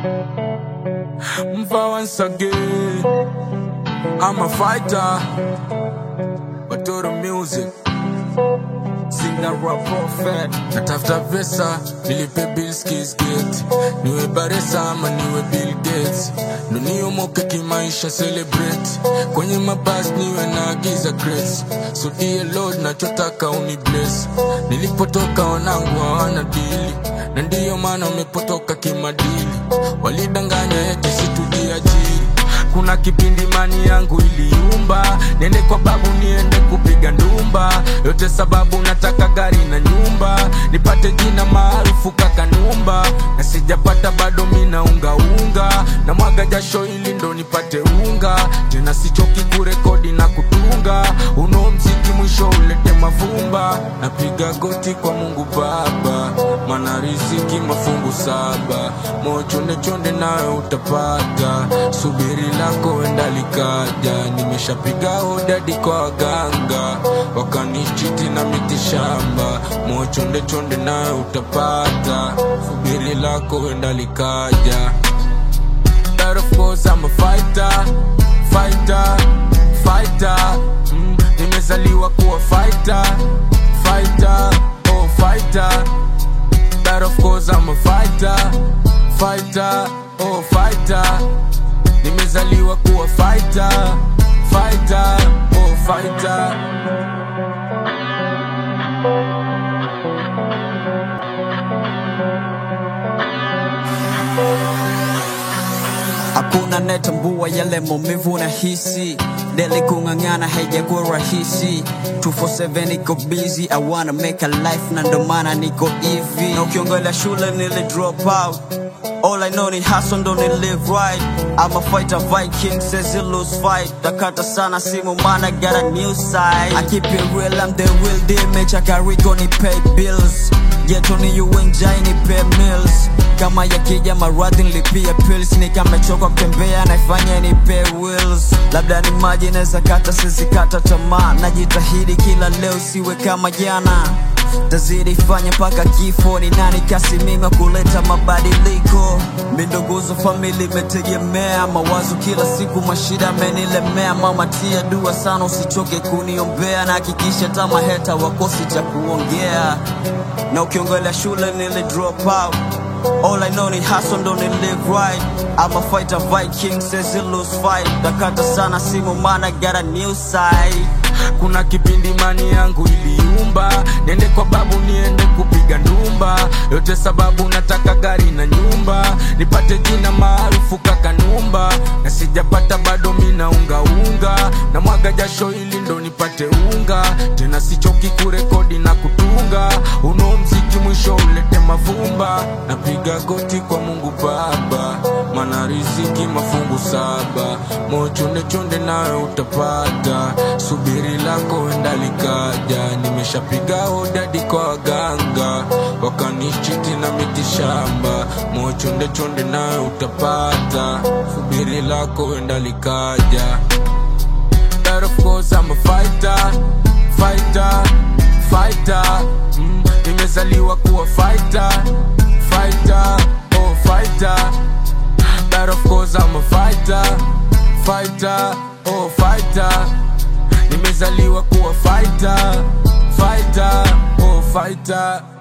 Mfa once again. I'm a fighter. But to the music. Sina rap prophet. Natafuta pesa, nilipe bills kiss gate. Niwe Baresa ama niwe Bill Gates. Ndo niomoke kimaisha celebrate. Kwenye mabasi niwe naagiza grace. So dear Lord nachotaka uni bless. Nilipotoka wanangu hawana dili. Na ndiyo maana wamepotoka kimadili. Walidanganya eti situjiajiri kuna kipindi mani yangu iliumba niende kwa babu niende kupiga ndumba yote sababu nataka gari na nyumba nipate jina maarufu kakanumba na sijapata bado mina ungaunga na mwaga jasho ili ndo nipate unga tena sichoki kurekodi na kutunga uno mziki mwisho ulete mavumba napiga goti kwa mungu baba mana riziki mafungu saba mochonde chonde nayo utapata subiri lako wenda likaja nimeshapiga hodadi kwa waganga wakanichiti na mitishamba mochonde chonde nayo utapata subiri lako wenda likaja But of course I'm a fighter, fighter, fighter. Mm, nimezaliwa kuwa fighter, fighter, oh fighter. But of course I'm a fighter, fighter, oh fighter. Nimezaliwa kuwa fighter, fighter, oh fighter. Hakuna netambua yale maumivu na hisi Deli kung'ang'ana haijakuwa rahisi 247 iko busy I wanna make a life na ndo maana niko hivi Na ukiongelea shule nili drop out All I know ni hustle ndo ni live right I'm a fighter Viking says you lose fight Takata sana simu mana got a new side I keep it real I'm the real deal Mecha kariko ni pay bills Geto ni uenjai ni pay meals kama yakija maradhi nilipia pills nikamechoka kutembea naifanya ni pay wills labda ni maji naweza kata sizikata tamaa najitahidi kila leo siwe kama jana tazidi fanya mpaka kifo ni nani kasi mimi kuleta mabadiliko mindoguzo famili imetegemea mawazo kila siku mashida amenilemea mama tia dua sana usichoke kuniombea na hakikisha tama heta wakosi cha kuongea na ukiongelea shule nili drop out All I know ni hustle ndo ni live right I'm a fighter Viking says you lose fight Dakata sana simu mana got a new side kuna kipindi mani yangu iliumba niende kwa babu niende kupiga ndumba yote sababu nataka gari na nyumba nipate jina maarufu kakanumba na sijapata bado mina ungaunga na mwaga jasho ili ndo nipate unga tena sichoki kurekodi na kutunga uno mziki mwisho ulete mavumba napiga goti kwa mungu baba mana riziki mafungu saba mochondechonde nayo utapata subiri lako wenda likaja nimeshapiga hodadi kwa waganga wakanichiti na mitishamba mochondechonde nayo utapata subiri lako wenda likaja But of course I'm a fighter, fighter, fighter. Mm, nimezaliwa kuwa fighter, fighter, oh fighter. But of course I'm a fighter, fighter, oh fighter. Nimezaliwa kuwa fighter, fighter, oh fighter.